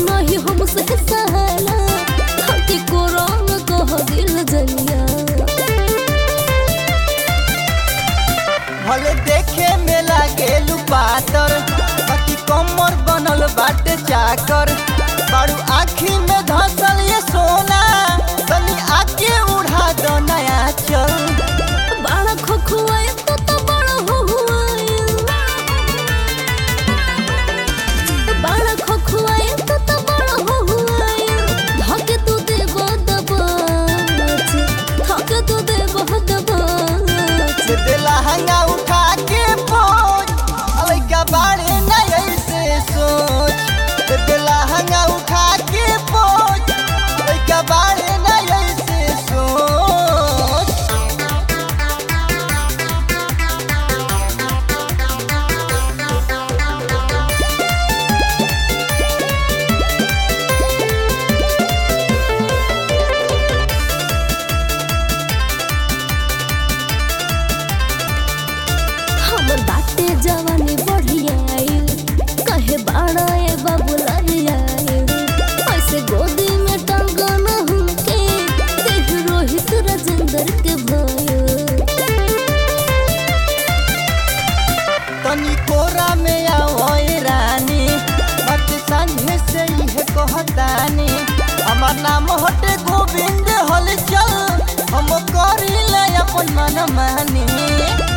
नहीं हमसे सहाला धके कोरम कह दिल जनिया भले देखे में लागेलू पातर बाकी कमर बनल बाटे चाकर बारू आखी में धसल ये सोना तनी आके उड़ा दो नया चल बाड़ा खोखुआए तो तो बड़ा हुआए बाड़ा खोखुआए तो तो बड़ा हुआए धके तू देव दबाच धके तू देव दबाच से दिला हंगा उठा के पोच अलैका बाड़े नया से सोच से दिला हंगा उठा के पोच अलैका बाड़े नया से सोच हमर बाटे जवानी बढ़िया आइल कहे बाड़ा ए बाबू लरियाइल ऐसे गोदी में टांगन हमके देख रोहित राजेंद्र के भयो तनी कोरा में आओ ए रानी बात संझे से ही कहतानी हमार नाम हटे गोविंद हल चल हम करी ले अपन मन मानी